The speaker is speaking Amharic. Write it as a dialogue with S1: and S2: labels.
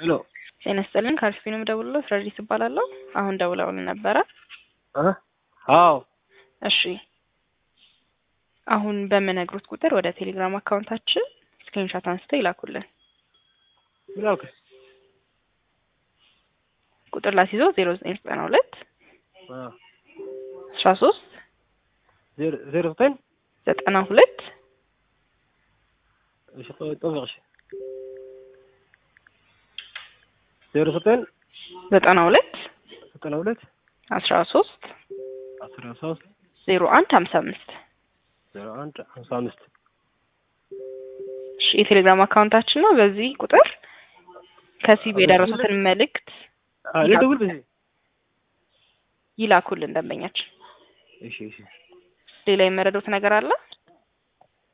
S1: ሄሎ
S2: ጤና ይስጥልን ከአርሲፒ ነው የምደውልልዎት ረዲት እባላለሁ አሁን ደውለውልን ነበረ
S1: እ አዎ
S2: እሺ አሁን በምነግሩት ቁጥር ወደ ቴሌግራም አካውንታችን ስክሪንሾት አንስተው ይላኩልን
S1: ላክ
S2: ቁጥር ላስይዘው ዜሮ ዘጠኝ ዘጠና ሁለት
S1: አ
S2: አስራ ሶስት
S1: ዜሮ ዜሮ ዘጠኝ
S2: ዘጠና ሁለት
S1: እሺ ቆይ ጠብቅሽ ዜሮ ዘጠኝ
S2: ዘጠና ሁለት
S1: ዘጠና ሁለት
S2: አስራ ሶስት
S1: አስራ ሶስት
S2: ዜሮ አንድ ሀምሳ አምስት
S1: ዜሮ አንድ ሀምሳ አምስት
S2: እሺ የቴሌግራም አካውንታችን ነው በዚህ ቁጥር ከሲቢ የደረሱትን መልእክት
S1: አ ልደውል በዚህ
S2: ይላኩልን ደንበኛችን
S1: እሺ እሺ
S2: ሌላ የመረዱት ነገር አለ